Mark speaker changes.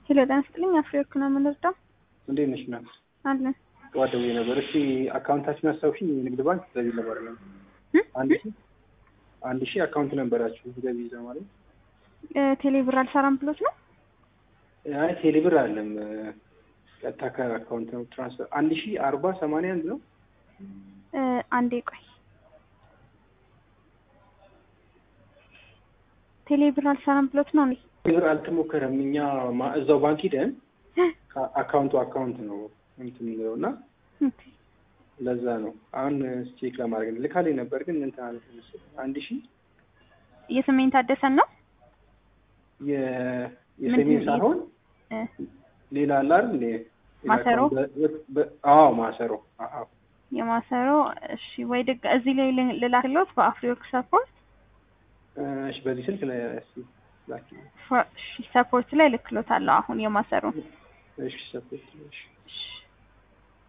Speaker 1: ሄሎ ጤና ይስጥልኝ። አፍሪወርክ ነው የምንረዳው
Speaker 2: እንዴት ነሽ? ና
Speaker 1: አለን
Speaker 2: ጠዋት ደውዬ ነበር። እስቲ አካውንታችን አስታውሽኝ። የንግድ ባንክ ገቢ ነበር ነው አንድ ሺህ አንድ ሺህ አካውንት ነበራችሁ ገቢ ይዘ ማለት
Speaker 1: ቴሌ ብር አልሰራም ብሎት ነው።
Speaker 2: አይ ቴሌብር አለም ቀጥታ ከአካውንት ነው ትራንስፈር አንድ ሺህ አርባ ሰማንያ አንድ ነው።
Speaker 1: እ አንዴ ቆይ ቴሌ ብር አልሰራም ብሎት ነው እንዴ?
Speaker 2: ቴሌብር አልተሞከረም። እኛ ማ- እዛው ባንክ ሂደን አካውንቱ አካውንት ነው እንትን የሚለው እና
Speaker 1: ኦኬ።
Speaker 2: ለዛ ነው አሁን ቼክ ለማድረግ ነው። ልካሌ ነበር ግን እንትን አለ መሰለኝ አንድ ሺህ
Speaker 1: የስሜን ታደሰን ነው
Speaker 2: የ- የሰሜን
Speaker 1: ምንድን-
Speaker 2: ሳይሆን
Speaker 1: እ
Speaker 2: ሌላ አለ አይደል? እንደ ሌላ
Speaker 1: ማሰሮ?
Speaker 2: አካውንት በ- በ- አዎ ማሰሮ። አዎ
Speaker 1: የማሰሮ እሺ፣ ወይ ድግ እዚህ ላይ ል- ልላክሎት በአፍሪወርክ ሰፖርት
Speaker 2: እሺ፣ በዚህ ስልክ ላይ እስኪ ላኪ።
Speaker 1: ፎ- እሺ፣ ሰፖርት ላይ ልክሎታለሁ አሁን የማሰሮ
Speaker 2: እሺ፣ ሰፖርት እሺ።
Speaker 1: እሺ